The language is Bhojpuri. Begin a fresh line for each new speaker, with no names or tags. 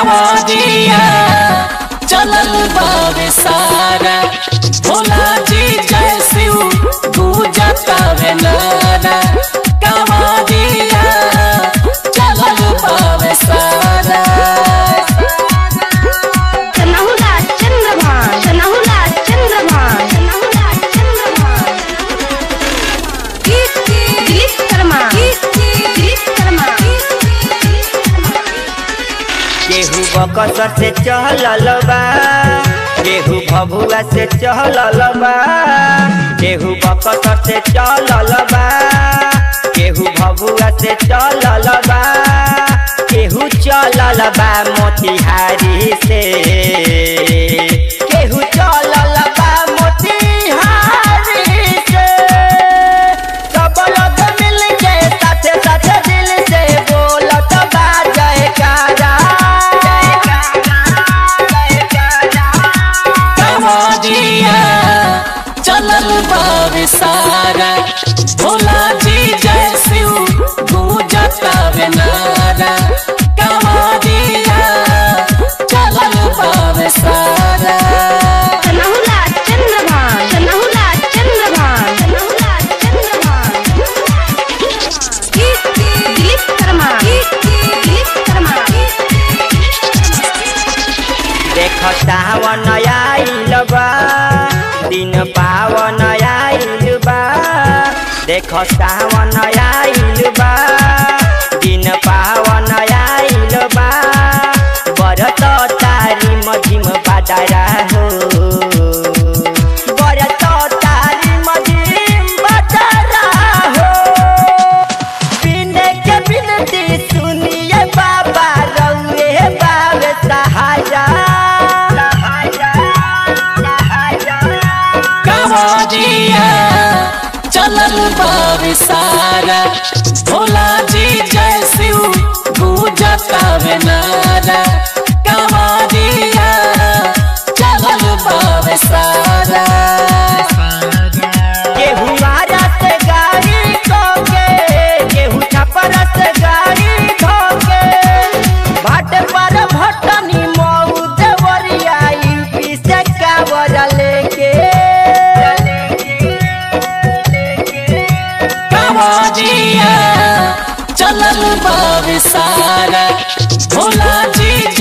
कवादिया चलल बावे सारा भोला जी जय शिव पूजता वे नारा कवादिया चलल बावे सारा
सनहुला चंद्रभान सनहुला चंद्रभान सनहुला चंद्रभान दिलीप शर्मा दिलीप शर्मा
केहू बकसर से चहलल बा केहू भभुआ से चहलल बा केहू बकसर से चलल बा केहू भभुआ से चलल बा केहू चलल बा मोतिहारी से केहू चलल बा मोतिहारी से सब लोग मिल के साथे साथे दिल से बोलत बा जयकारा
कवादिया चलल बावे सारा भोला जी जय शिव पूजता वे नारा कवादिया चलल बावे सारा
सनहुला चंद्रभान सनहुला चंद्रभान सनहुला चंद्रभान दिलीप शर्मा दिलीप शर्मा
देख सावन आइल बा दिन पावन आइल बा देख सावन आइल बा दिन पावन आइल बा बरत तारी मझिम बाजारा हो बरत तारी मझिम बाजारा हो बिने के बिनती सुनिए बाबा रउए बाबे सहारा
कवादिया चलल बावे सारा भोला जी जय शिव पूजता वे नारा कवादिया चलल बावे सारा
केहू मारा से गाड़ी ठोके केहू छपरा से गाड़ी ठोके भाट पर भटनी मऊ देवरिया यूपी से कावर लेके
कवादिया चलल बावे सारा भोला जी